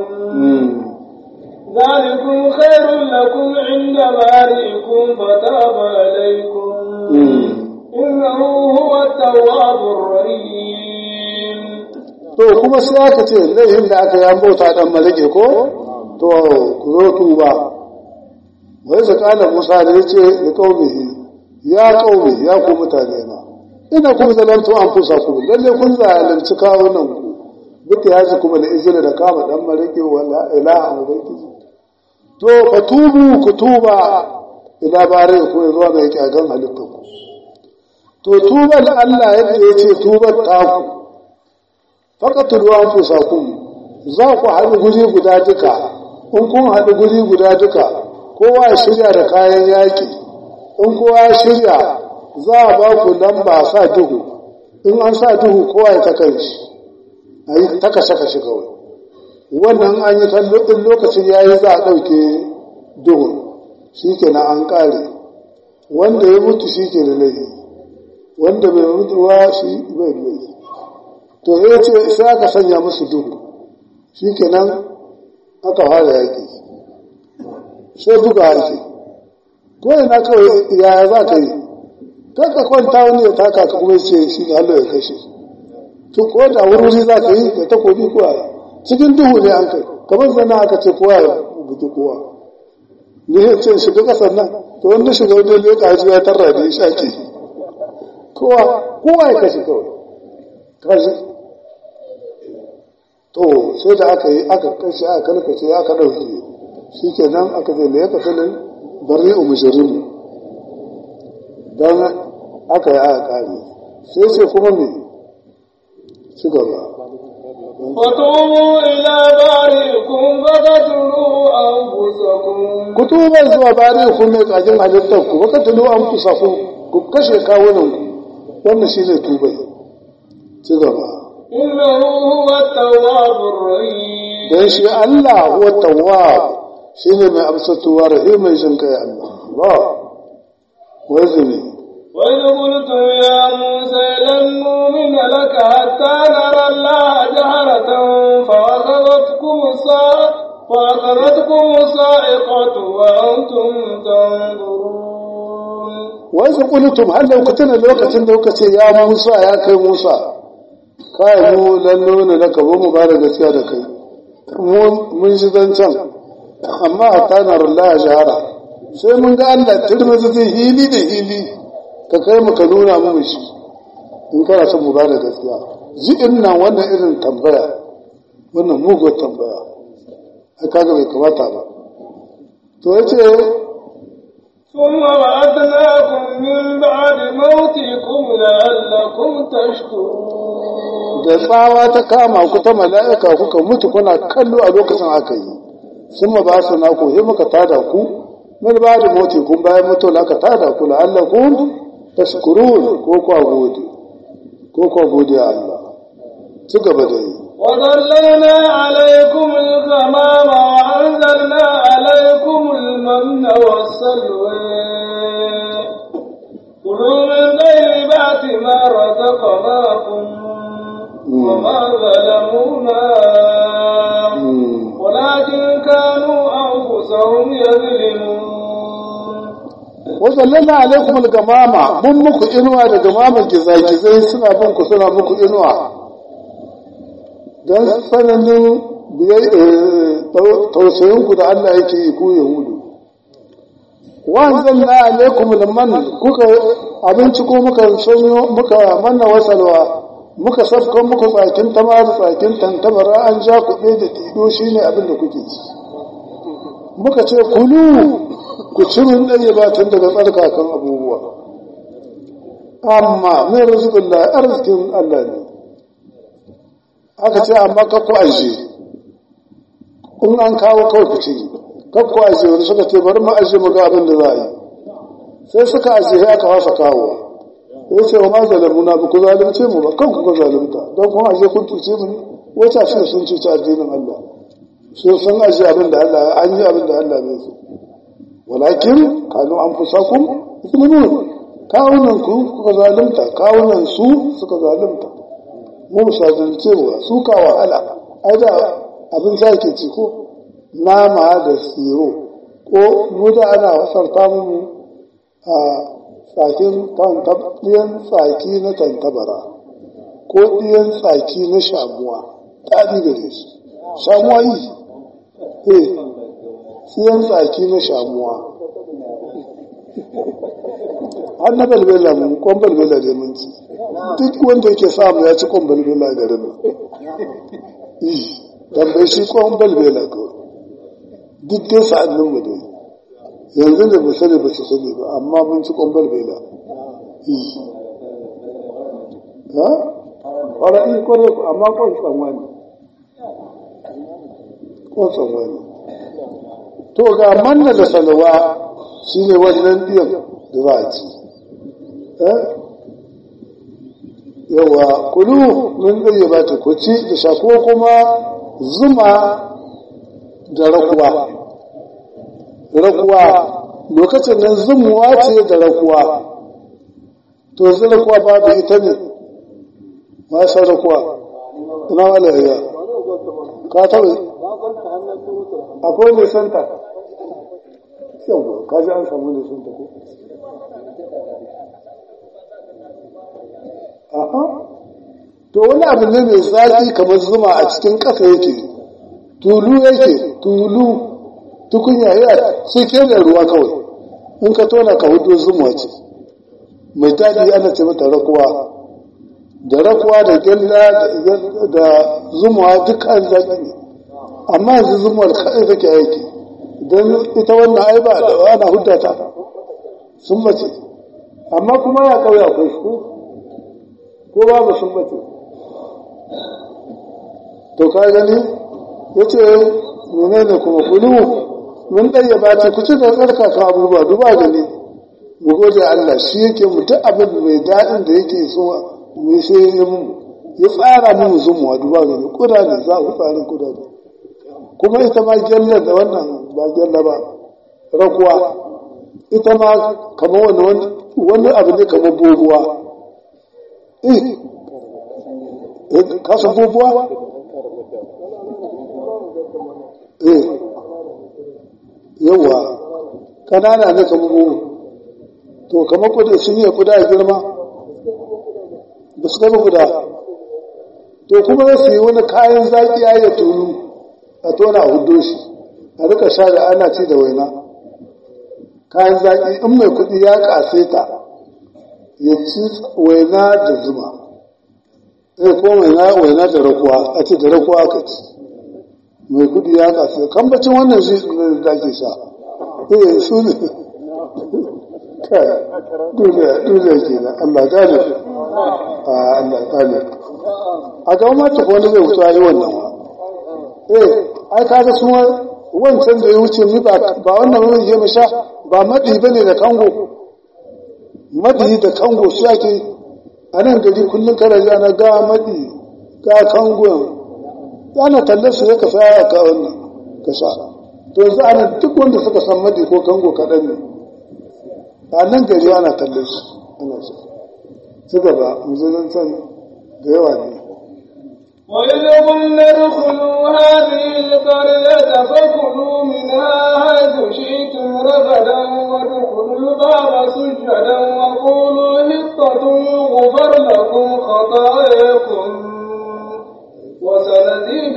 ذلكم خير لكم عند بارئكم فتاب عليكم إنه هو التواب الرحيم to kuma sai aka ce laifin da aka yi bauta dan malike ko to ku zo tuba wai sa kana Musa da yace da kaumihi ya kaumi ya ku mutane na ina kun zalantu an fusa ku lalle kun zalunci kawunan ku duka ya ji kuma da izini da kama dan marike wala ilaha ubangiji to fa tubu ku tuba ila bare ku zuwa mai kyagan halittar ku to tuban Allah yadda ya ce tubar taku faqatul anfusakum za ku haɗu guri guda duka in kun haɗu guri guda duka kowa ya shirya da kayan yaƙi in kowa ya shirya za a ba ku lamba sa duhu in an sa duhu kowa ya takan shi a yi ta kashe-kashe kawai wannan an yi tallafin lokacin ya yi za a ɗauke duhun shi ke na an ƙare wanda ya mutu shi ke da laifi wanda bai mutu wa shi bai da laifi to ya ce sai aka sanya musu duhu shi ke nan aka fara yaƙi sai buga ake ko ina kawai yaya za ka yi kaka kwanta wani ya taka ka kuma ce shi ne Allah ya kashe to ko da wuri za ka yi da takobi kuwa cikin duhu ne an kai kamar zana aka ce kowa ya buki kowa ni ya ce shiga kasar nan to wanda shiga wani leka haji ya tarra da ya shake kowa kowa ya kashe kawai kashe to sai da aka yi aka kashe aka kalkace aka ɗauke shi ke nan aka zai da ya kasalin bari umushirin don aka yi aka kare sai sai kuma me ci gaba وتوبوا إلى بارئكم فقتلوا أنفسكم ku tuba zuwa bari ku mai kajin halittar ku baka tulu an fusa ku ku kashe kawunan ku wannan shi ne tubai ci gaba إنه هو التواب الرحيم dan shi Allah huwa tawwab shine mai amsatuwa rahimin jin kai Allah Allah wazini وإذ قلتم يا موسى لن نؤمن لك حتى نرى الله جهرة فأخذتكم الصاعقة فأخذتكم الصاعقة وأنتم تنظرون wai su kulitum har da tuna lokacin da kuka ce ya Musa ya kai Musa kai mu lallo ne da kabo mu bada gaskiya da kai mu mun shi zancen amma a tanar Allah shahara sai mun ga Allah turmi zai hili da hili ka kai mu ka nuna mu shi in kana son mu bada gaskiya ji inna wannan irin tambaya wannan mugun tambaya ai kaga bai kamata ba to yace ثم بعثناكم من بعد موتكم لعلكم تشكرون da tsawa ta kama ku ta mala'ika kuka mutu kuna kallo a lokacin aka yi sun ma ba su naku sai muka tada ku min ba da moti kun bayan mutu na aka tada ku la'allakum tashkurun ko kwa gode ko kwa gode a Allah ci gaba da yi وظللنا عليكم الغمام وأنزلنا عليكم المن والسلوى كلوا من طيبات ما رزقناكم وما ظلمونا ولكن كانوا أنفسهم يظلمون wazallana alaikum al-gamama mun muku inuwa da gamaman gizagizai suna bin ku suna muku inuwa don tsananin tausayinku da Allah yake yi ku yahudu wanzan na alaikum liman kuka abinci ko muka sanyo muka manna wasalwa muka safka muku tsakin tamar tsakin tantabara an ja kuɗe da tido shine abin da kuke ci muka ce kulu ku cirin ɗaya ba tun daga tsarkakan abubuwa amma min rizqin la arzikin Allah ne aka ce amma kakku aje in an kawo kawai ku ci kakku aje wani suka ce bari mu aje mu ga abin da za a yi sai suka aje sai aka wasa kawo ya ce wa ma zalamuna ba ku zalunce mu ba kan ku zalunta don kuma aje kun cuce mu ne wata shi sun cuci addinin Allah so sun aje abin da Allah an yi abin da Allah bai so walakin kanu anfusakum zulmun kawunan ku kuka zalunta kawunan su suka zalunta mu musadance wa su ka wahala ai da abin zaki ci ko nama da siro ko mu da ana wasarta mu a tsakin ɗiyan tsaki na tantabara ko ɗiyan tsaki na shamuwa ta gare shi shamuwa yi eh ɗiyan tsaki na shamuwa har na balbela mun kwan balbela da mun ci duk wanda yake samu ya ci kwan balbela garin nan yi tambayi shi kwan balbela kawai duk dai sa'annin mu dai yanzu da ba sani ba su sani ba amma mun ci kwan balbela yi ha ƙwararri kwarai ku amma kwan tsanwa ne kwan tsanwa ne to ga manna da salwa shi ne wannan biyan da za a ci yawa kulu mun ɗaya ba ta kuci da shako kuma zuma da rakuwa rakuwa lokacin nan zumuwa ce da rakuwa to yanzu rakuwa babu ita ne ma san rakuwa ina wala ya ka taɓa akwai mai santa yau ka ji an samu mai santa ko aha to wani abu ne mai zaki kamar zuma a cikin ƙasa yake tulu yake tulu tukunya ya sai ke da ruwa kawai in ka tona ka hudu zuma ce mai daɗi ana ce mata rakuwa da rakuwa da gyalla da zuma duk an zaki ne amma yanzu zumar kaɗai take aiki don ita wannan ai ba da ana hudda ta sun mace amma kuma ya ƙauye akwai su ko babu sun mace to ka gani ya ce menene kuma kulu mun ɗaya ba ce ku ci da tsarkaka abubuwa duba gani mu gode Allah shi yake mu duk abin mai daɗin da yake so mu sai ya mu ya tsara mu zumuwa duba gani kuda ne za ku tsarin kuda ne kuma ita ma gyalla da wannan ba gyalla ba rakuwa ita ma kamar wani wani abu ne kamar bobuwa eh kasan bobuwa eh yawa kanana ne kamar bobu to kamar kuda sun yi kuda a girma ba su gaba kuda to kuma su yi wani kayan zaƙi ya tunu a tona a hudo shi a rika sha da ana ci da waina kayan zaƙi in mai kuɗi ya ƙase ta ya ci waina da zuma eh ko waina waina da rakuwa a ce da rakuwa aka ci mai kuɗi ya ƙase kambacin wannan shi ne da ake sha eh su ne kai duniya duniya ke nan Allah gane a Allah gane a ga mata ko wani zai wuce yi wannan wa eh ai kaga su wancan da ya wuce ni ba ba wannan wani ya sha ba madi bane da kango madi da kango shi ake a nan gari kullum kana ji ana ga madi ga kango ana talle su ya ka saya ka wannan ka sha to yanzu ana duk wanda suka san madi ko kango kaɗan ne a nan gari ana talle su ana sha su gaba mu zan da yawa ne وإذ قلنا ادخلوا هذه القرية فكلوا منها حيث شئتم رغدا وادخلوا الباب سجدا وقولوا حطة يغفر لكم خطاياكم وسنزيد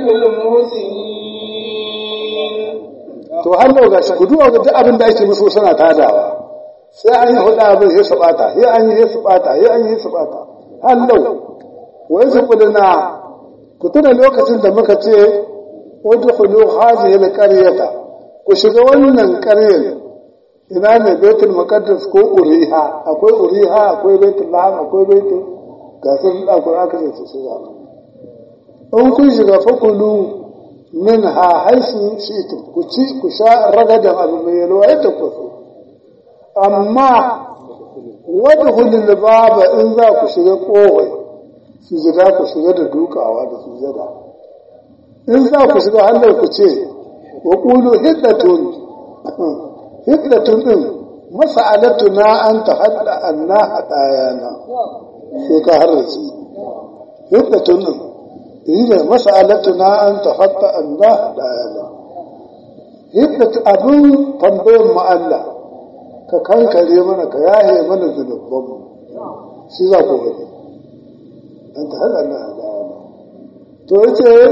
المحسنين to har da gashi ku duba ga duk abin da ake musu suna tadawa sai an yi hudu abin sai su bata sai an yi sai su bata sai an yi su bata hallau wai su kudina ku tuna lokacin da muka ce udkhulu hadhihi alqaryata ku shiga wannan ƙaryar ina ne baitul muqaddas ko uriha akwai uriha akwai baitul laham akwai baitul gasar da ku aka ce su shiga in kun shiga fakulu min ha haisu shi'tum ku ci ku sha ragadan abu mai yalwa yadda ku so amma wadkhulul baba in za ku shiga kowai sujada ku shiga da dukawa da sujada in za ku shiga hannun ku ce wa ƙulu hiddatun hiddatun ɗin masa'alatu na an ta haɗa an na haɗayana sai ka harrace hiddatun ɗin yi da masa'alatu na an ta haɗa an na haɗayana hiddatun abin tambayin mu Allah ka kankare mana ka yaye mana zunubanmu shi za ku gani أنت هل أنها دعانا تويتي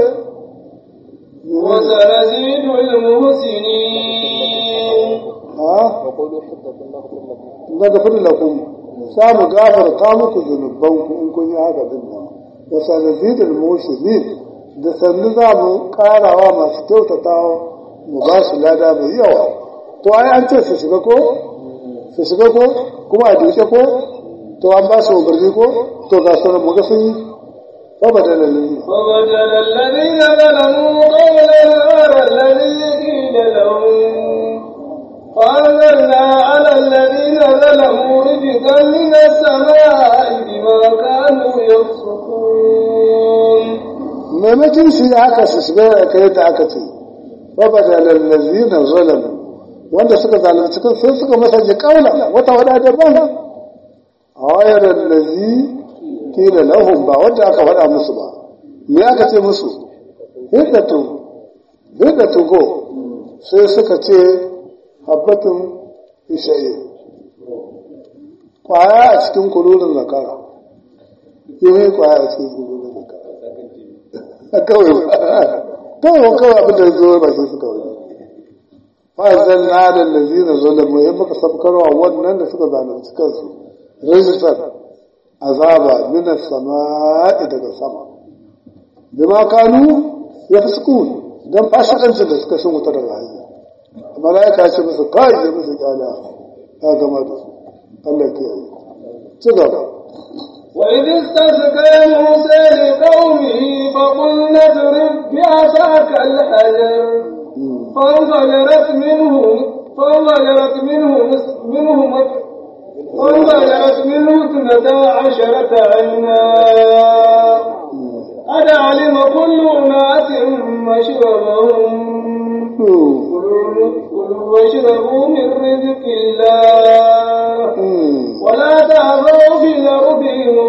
وسنزيد المحسنين ها وقولوا حطة نغفر لكم نغفر لكم سام غافر تامك ذنوبكم إن كن هذا بنا وسنزيد المحسنين da sannu za mu karawa masu kyautatawa mu ba su lada mai yawa to ai an ce su shiga ko su shiga ko kuma a duke ko to an ba su umarni ko to ga sauran mu ga sun yi ba ba da lalini وبدل الذين ظلموا قولا غير الذي قيل لهم وأنزلنا على الذين ظلموا رجزا من السماء بما كانوا يفسقون maimakon su yi haka su shiga da kai da aka ce ba ba da lallazi na zalamu wanda suka zalunci kan sai suka masanje kaula wata wada daban a wayar lallazi kila lahum ba wanda aka faɗa musu ba me aka ce musu hiddatu hiddatu go sai suka ce habbatun isha'i kwaya a cikin kulurin zakara yi kwaya a cikin kulurin zakara kawai kawai kawai abin da zo ba shi suka wani fa'azan na da lazina zalamu ya maka sabkarwa wannan da suka zalunci kansu rijistar azaba mina sama'i daga sama bima kanu ya fi sukun don fashikancin da suka sun wuta daga hanya mala'ika ce musu kai ya musu kyala ya gama da su Allah ke yi ci gaba وإذ استسقى موسى لقومه فقلنا اضرب بعصاك الحجر فانفجرت منه فانفجرت منه منه فانفجرت منه اثنتا عشرة عينا قد علم كل أناس مشربهم كلوا كلوا واشربوا من رزق الله ولا تعثوا في الأرض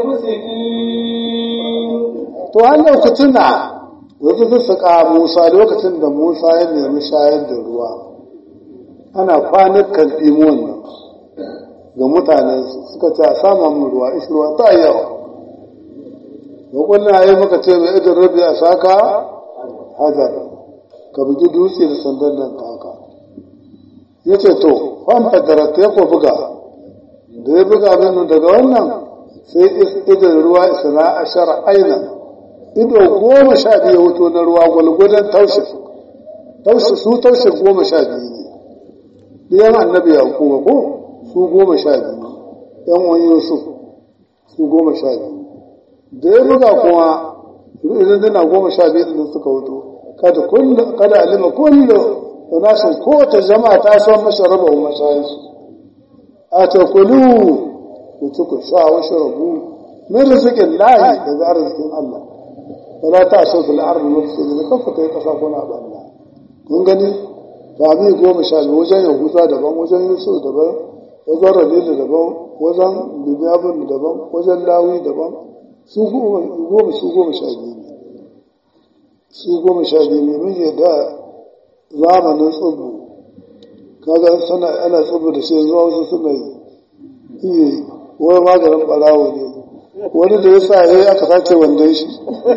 مفسدين to an lokacin da wasu su saka Musa lokacin da Musa ya nemi shayar da ruwa ana kwanukan ɗimuwan nan ga mutanen suka ce a sama mun ruwa ishi ruwa ta yawa hukunna ya maka ce mai idan rabi a saka hajar ka bugi dutse da sandan nan taka ya ce to fan fadara ta ya buga da ya buga min daga wannan sai idan ruwa isna ashara aina ido goma sha biyu hoto na ruwa gwalgwadon taushe taushe su taushe goma sha biyu ne ɗiyan annabi ya kuma ko su goma sha biyu ɗan wani yusuf su goma sha biyu da ya buga kuma idan dana goma sha biyu da suka hoto kada kullu kada alima kullu nasin kowace jama'a ta san masharaba wa mashayinsu a ta kulu ku ci ku sha wa sharabu min rizikin lahi daga arzikin Allah wala ta so fil ardi mufsidin kafa kai kasa kuna banna kun gani fami goma sha biyu wajen yahuza daban wajen yusuf daban wajen rabilu daban wajen binyabin daban wajen lawi daban su goma su goma sha biyu ne su goma sha biyu ne mun yadda zamanin tsubu kaga sana ana tsubu da shi zuwa wasu suna yi iya yi wani maganin barawo ne wani da ya sa ya aka sace wandon shi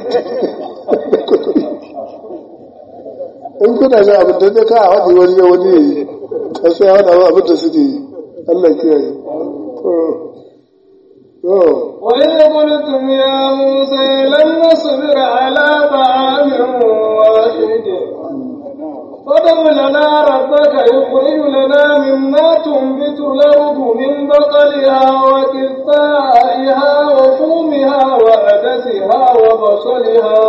in kuna ji abin da zai ka haɗi wani ya wani ya yi ka sai haɗa abin da suke yi Allah kiyaye وإذ قلتم يا موسى لن نصبر على طعام واحد فادع لنا ربك يخرج لنا مما تنبت الأرض من بقلها وكثائها وفومها وعدسها وبصلها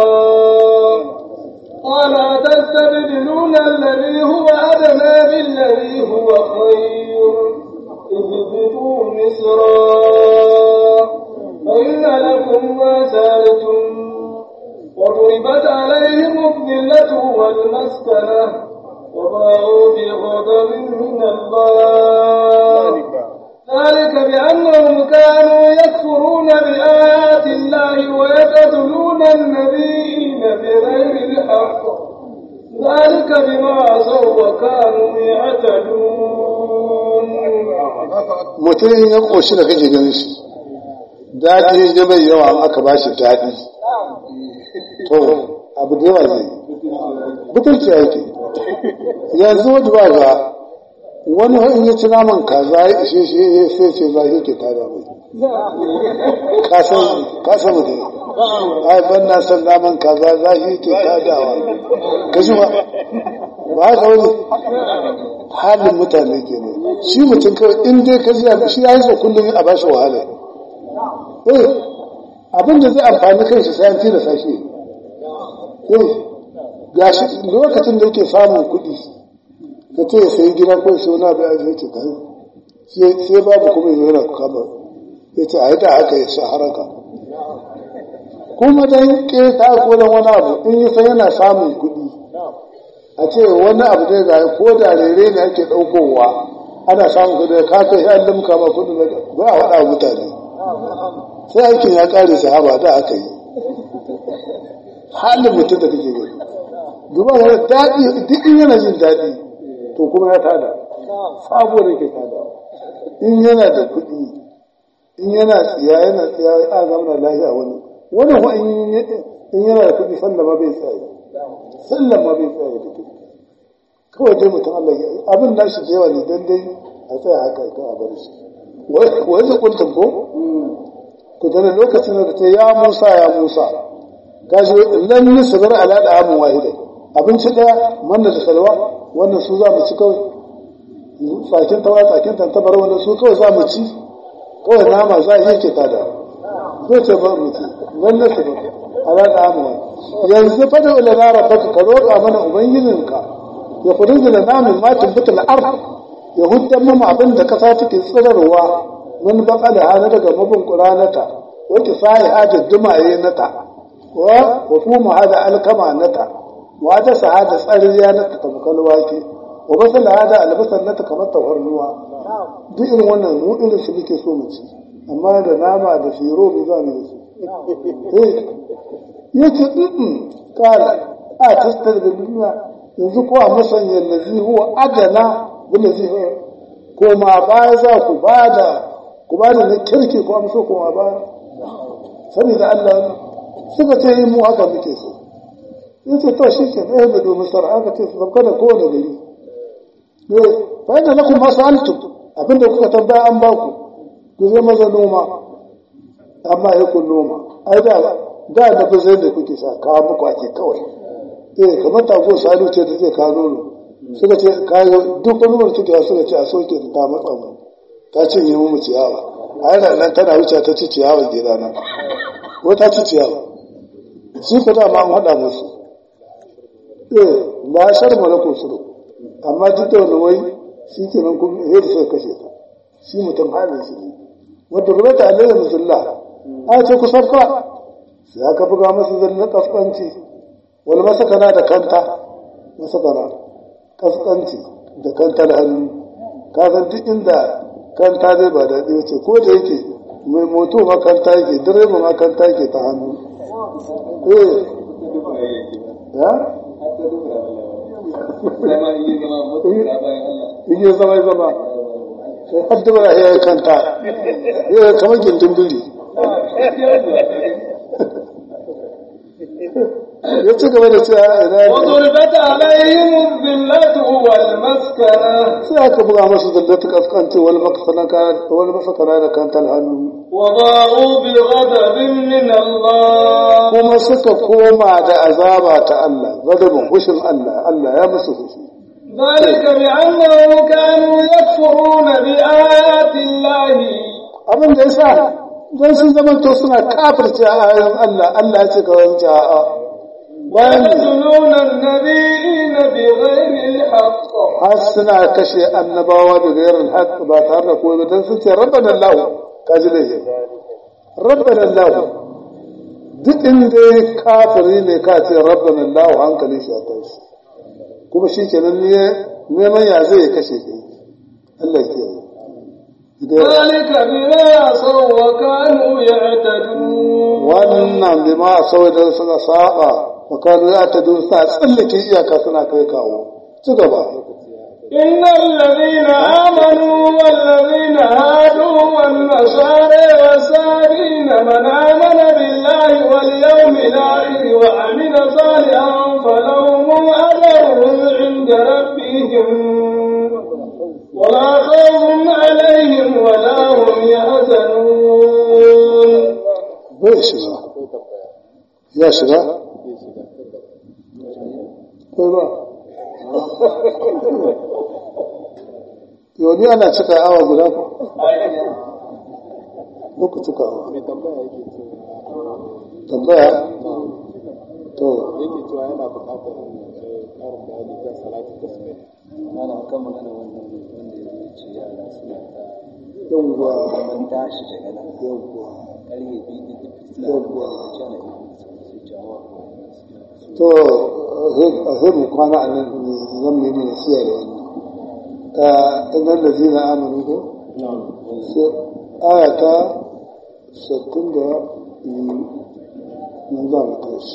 قال تستبدلون الذي هو أدنى بالذي هو خير اهبطوا مصرا فإن لكم ما سألتم وضربت عليهم الذلة والمسكنة وباعوا بغضب من الله ذلك بأنهم كانوا يكفرون بآيات الله ويقتلون النبيين بغير الحق ذلك بما عصوا وكانوا يعتدون mutum ya ƙoshi da kake ganin shi daɗi ya mai yawa aka ba shi daɗi to abu da yawa zai butulci yake yanzu wadda ba ga wani in ya ci naman kaza ya ishe shi ya sai ce za ke tada mai kasan mutum ai ban na san naman kaza zahi ke kadawa ka ji ba ba haka wani halin mutane ke ne shi mutum kawai in dai ka ji shi ya yi so kullum a bashi wahala eh abin da zai amfani kai shi sai an tilasta shi eh gashi lokacin da yake samun kuɗi ka ce ya sayi gida ko sai wani abu ya zai ce kai sai babu kuma yanzu yana kama ya ce a yi da haka ya sa haraka kuma dan keta ko dan wani abu in yi san yana samun kuɗi a ce wani abu zai zai ko da rere ne ake ɗaukowa ana samun kuɗi ka kai an limka ma kuɗi ba a faɗa mutane sai aikin ya ƙare sahaba da aka yi halin mutum da kake gani duba yana daɗi duk in yana jin daɗi to kuma ya tada sabo da ke tada in yana da kuɗi in yana tsiya yana tsiya a zama lafiya wani wani ko in yana da kuɗi sallah ma bai tsaye sallah ma bai tsaye da kuɗi kawai dai mutum Allah ya abin nashi da yawa ne dan dai a tsaya haka ka a bar shi wai zai kuntum ko to da lokacin da ta ya Musa ya Musa gashi lan nisbar ala da amun wahida abinci daya manna da salwa wannan su za mu ci kawai tsakin tawa tsakin tantabar wannan su kawai za mu ci kawai nama za a yi ke tada zai ce ba mu ci lan nisbar ala da amun yanzu fa da ulana rabbaka ka roƙa mana ubangijinka ya furuzu da namin matin bitul ard ya huddan mu abin da kasa take tsirarwa mun baka da hana daga mabin ƙuranata wata sai hada dumaye nata wa wa kuma hada alkama nata wa da sahada tsariya nata tamkal wake wa basal hada albasan nata kamar tawarnuwa duk irin wannan mu irin su muke so mu ci amma da nama da firo mu za mu su eh yace din kala a tastar da duniya yanzu ko a masanya lazi huwa adana bin lazi ko ma baya za ku bada ku ba da na kirki ko amso kuma ba sani da Allah suka ce yi mu haka muke so in ce to shi ke ɗaya da domin sara aka ce su zabka da kowane gari ne fa yadda na kuma sa'altu abinda kuka tambaya an baku ku zai maza noma amma ya kun noma ai da da da ba zai da kuke sa kawo muku ake kawai eh kamar tago sanu ce da zai kawo nono suka ce kayo duk wani wani suke suka ce a soke ta matsa mu ta cinye mu ciyawa a yana nan tana wuce ta ci ciyawa gida nan ko ta ci ciyawa shi ko da ma an haɗa musu eh la shar malako suru amma duk da wani wai shi ke nan kuma yadda suka kashe ta shi mutum halin shi ne wadda rubata alayhi musulla a ce ku sabka sai aka buga masa zallan kaskanci wani masakana da kanta masakana kaskanci da kanta da hannu ka san duk inda kanta zai ba daɗi wace ko da yake mai moto ma kanta yake direba ma kanta yake ta hannu eh ya Ige zama zama sai har dubara ya yi kanta ya kamar gindin biri ya ci gaba da cewa ina وضربت عليهم الذلة والمسكنة sai aka buga masu zallata kaskanci wani makasana wani masakana da kantar hannu وباءوا بغضب من الله kuma suka koma da azaba ta Allah gadabin hushin Allah Allah ya musu hushi ذلك بأنهم كانوا يكفرون بآيات الله abin da yasa dan sun zama to suna kafirce ayoyin Allah Allah ya ce ka wance a'a bayan ويقتلون النبيين بغير الحق har suna kashe annabawa da gairar haqq ba tare da kowa ba dan sun ce rabbana Allah ka ji laifi rabbana Allah duk inda kafiri ne ka ce rabbana Allah hankali shi a tashi kuma shi kenan ne neman ya zai kashe kai Allah ke yi ذلك بما عصوا وكانوا يعتدون wannan bi ma sau da suka saba wa kanu ya ta dun sa tsallake iyaka suna kai kawo ci gaba إن الذين آمنوا والذين هادوا والنصارى والسابين من آمن بالله واليوم الآخر وعمل صالحا فلهم أجرهم عند ربهم ولا خوف عليهم ولا هم يحزنون bai shi ba kai ba yau ni ana cika awa guda ko ko ku cika awa mai tambaya yake cewa tambaya to yake cewa yana buƙatar eh, ƙarin bayani kan salatu tasbih ana kan magana wannan wanda ya ce yara suna ta yawwa ban tashi daga nan yawwa ƙarfe biyu da duk suna Yawwa. da cana su jawo to a sai mu kwana a nan ne zan mai mai siya da wannan innan da zina amanu ko sai aya ta sattin da biyu nan za mu tashi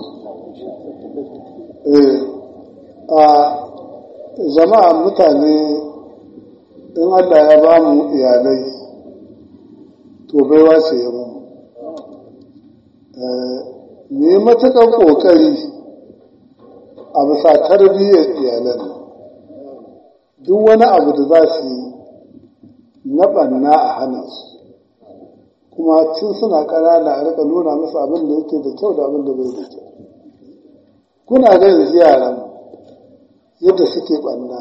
eh a jama'a mutane in Allah ya ba mu iyalai to baiwa ce ya mu mu yi matuƙar ƙoƙari a bisa tarbiyyar iyalan nan. duk wani abu da za su yi na ɓanna a hana su kuma tun suna ƙanana a rika nuna musu abin da yake da kyau da abin da bai da kyau kuna ga yanzu yaran yadda suke ɓanna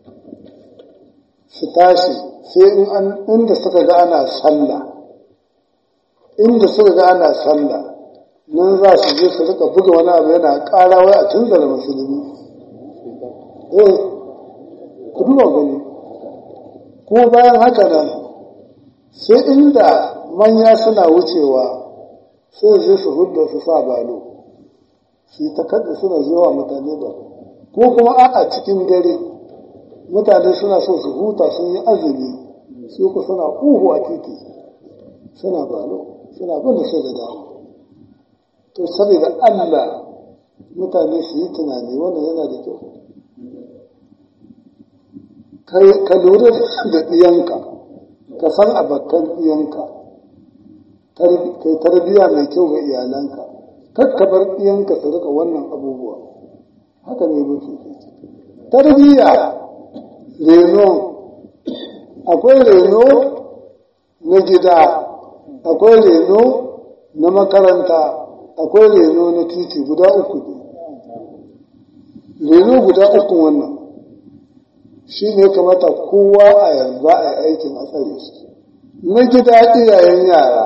su tashi sai in an inda suka ga ana sallah inda suka ga ana sallah nan za su je su rika buga wani abu yana ƙara wai a tunzara musulmi eh ku duba gani kuma bayan haka nan sai inda manya suna wucewa sai je su hudda su sa balo su yi ta kaɗa suna zuwa mutane ba ko kuma a cikin dare mutane suna so su huta sun yi azumi su ku suna uhu a titi suna balo suna bin da sai da dama to saboda Allah mutane su yi tunani wannan yana da kyau ka lura da ɗiyanka ka san abakan ɗiyanka kai tarbiya mai kyau ga iyalanka kar ka bar ɗiyanka su rika wannan abubuwa haka ne mafi tarbiya reno akwai reno na gida akwai reno na makaranta akwai reno na titi guda uku ne reno guda uku wannan shi ne kamata kowa a yanzu a yi aikin a tsare shi na gida iyayen yara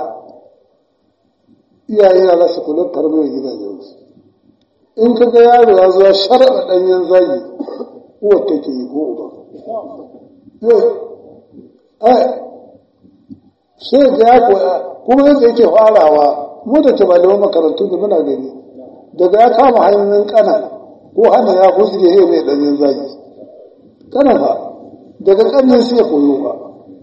iyayen yara su kula tarbiyyar gidajensu in ka ga yaro ya zuwa sharaɗa ɗanyen zagi uwar take yi ko uba sai ga ya koya kuma yadda yake farawa mu da ke malaman makarantu da muna gani daga ya kama hanyoyin kana ko hana ya huzge he mai ɗanyen zagi kana ba daga ƙarni sai ya koyo ba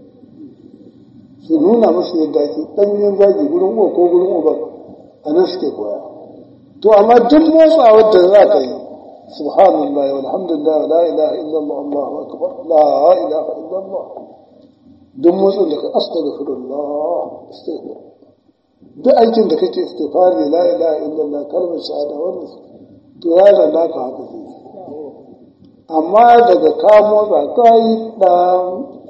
su nuna musu yadda ake ɗanyen zagi gurin uwa ko gurin uba a nan suke koya to amma duk motsawar da za ka yi subhanallah walhamdulillah la ilaha illallah allahu akbar la ilaha illallah duk motsin da ka astaghfirullah astaghfir duk aikin da kake istighfari la ilaha illallah kalmar shahada wannan to yaron naka haka zai amma daga ka motsa ka yi ɗan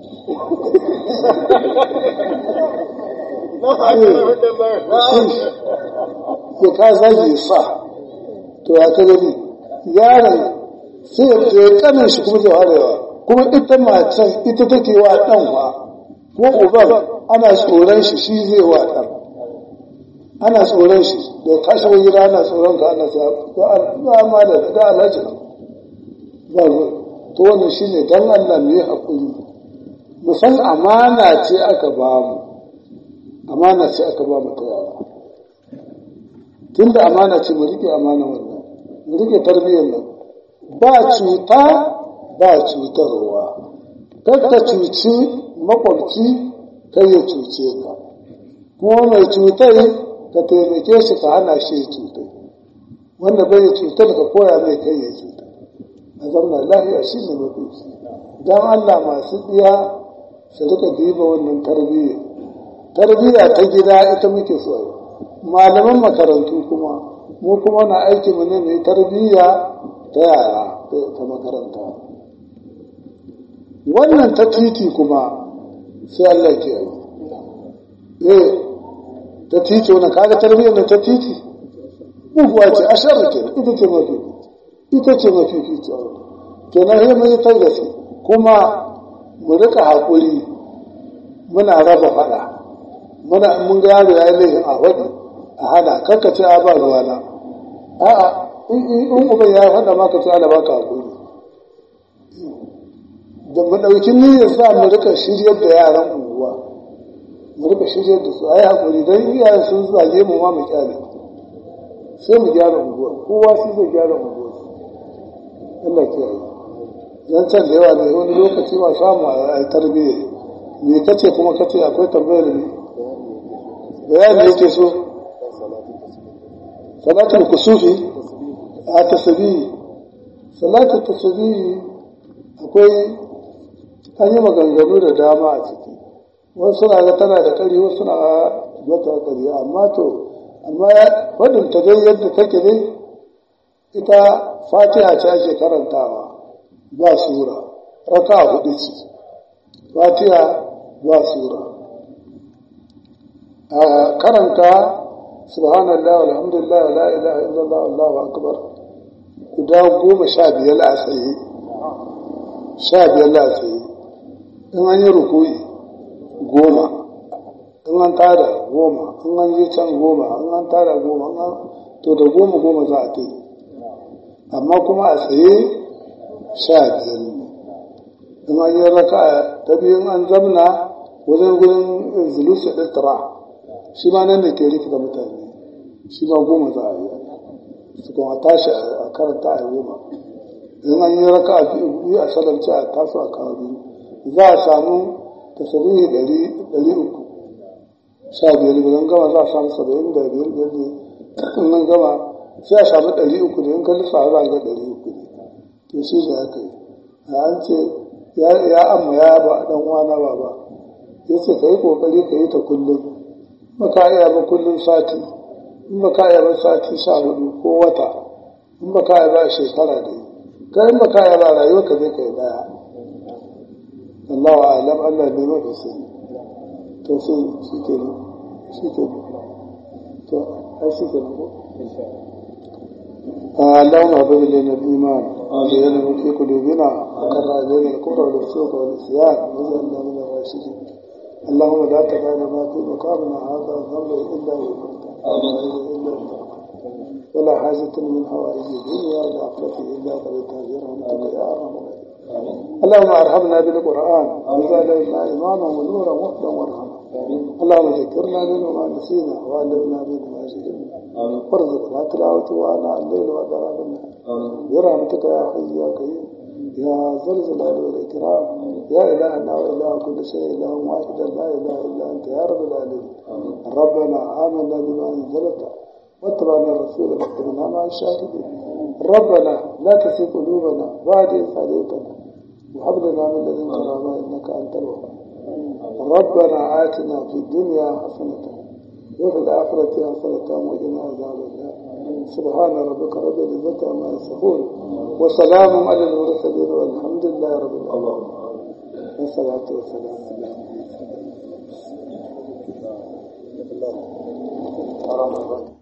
ya ka zage sa to ya ka gani yaron sai ya kanin shi kuma zai harewa kuma ita macen ita take wa ɗan wa ko uban ana tsoron shi shi zai wa ɗan ana tsoron shi da ka shiga gida ana tsoron ka ana sa ga ma da ga alhaji ba to wannan shine dan Allah mu yi hakuri mu san amana ce aka ba mu amana ce aka ba mu ta yara tunda amana ce mu rike amana wannan mu rike tarbiyyar nan ba cuta ba cutarwa kar ka cuci makwabci kai ya cuce ka kuma mai cutai ka taimake shi ka hana shi ya cutai wanda bai cutar ka koya mai kai ya cutai a zauna lafiya shi ne mafi don Allah masu ɗiya su rika diba wannan tarbiyya tarbiyya ta gida ita muke so malaman makarantu kuma mu kuma na aiki mu ne mai tarbiyya ta yara ta makaranta wannan ta titi kuma sai Allah ke yi eh ta titi wannan kaga tarbiyyar ta titi muguwa ce a sharri ke ita ce mafi ita ce mafificin kenan sai mun yi ta gaske kuma mu rika haƙuri muna raba faɗa muna mun ga yaro ya yi laifin a faɗi a hana kanka ce a ba ruwana a'a in uban ya faɗa maka ce ala baka haƙuri da mu ɗauki niyyar sa mu rika shiryar da yaran unguwa mu rika shiryar da su a yi haƙuri don iyaye sun zage mu ma mu kyale sai mu gyara unguwa kowa sai zai gyara unguwa Allah ke yi zan can da yawa ne wani lokaci ma samu a yi tarbiyya me kace kuma kace akwai tambayar ne bayani yake so salatul kusufi a tasbihi salatul tasbihi akwai an yi maganganu da dama a ciki wasu suna ga tana da ƙari wasu suna mata ƙari amma to amma wadin ta dai yadda take ne ita fatiha ce ake karantawa ba sura raka hudu ce fatiha ba sura a karanta subhanallah walhamdulillah la ilaha illallah allahu akbar guda goma sha biyar a tsaye sha biyar a tsaye in an yi rukuyi goma in an tada goma in an je can goma in an tada goma to da goma goma za a ta yi amma kuma a tsaye sha biyar ne in an yi raka ta biyu an zamna wajen gudun zulusu ɗattara shi ma nan da ke rikita mutane shi ma goma za a yi su kuma tashi a karanta a goma in an yi raka a biyu a salarci a taso a kawo biyu za a samu tasirihi ɗari uku sha biyar idan gama za a samu saba'in da biyar biyar ne in nan gama sai a samu ɗari uku ne in ka lissa za a ga ɗari uku ne to shi da haka yi a an ce ya amma ya ba ɗan uwana ba ba ya ce ka yi ƙoƙari ka yi ta kullum ba ka iya ba kullum sati in ba ka iya ba sati sha hudu ko wata in ba ka iya ba shekara da yi ka in ba ka iya ba rayuwa ka zai ka yi daya Allah wa alam Allah ne mafi sani to sai shi ke nan shi ke nan to ai shi ke nan ko اللهم هب لنا الايمان وزينه في قلوبنا وكره الينا الكفر والفسوق والعصيان واجعلنا من الراشدين اللهم لا تدع لنا في مقامنا هذا ذنبا الا الا ولا حاجة من حوائج الدنيا ولا عقلة إلا قضيتها برحمتك يا أرحم اللهم ارحمنا بالقرآن واجعل لنا إماما ونورا وهدى ورحمة اللهم ذكرنا منه ما نسينا وعلمنا منه ما جهلنا وارزقنا تلاوته آناء الليل وأدراك النهار برحمتك يا حي يا قيوم يا ذا الجلال والإكرام يا إلهنا وإله كل شيء إله واحد لا إله إلا أنت يا رب العالمين ربنا آمنا بما أنزلت واتبعنا الرسول فاتبعنا مع الشاهدين ربنا لا تسي قلوبنا بعد إذ هديتنا وهب لنا من لدنك رحمة إنك أنت الوهاب ربنا آتنا في الدنيا حسنة وفي الآخرة حسنة وقنا عذاب النار سبحان ربك رب العزة عما يصفون وسلام على المرسلين والحمد لله رب العالمين والصلاة والسلام على Thank you.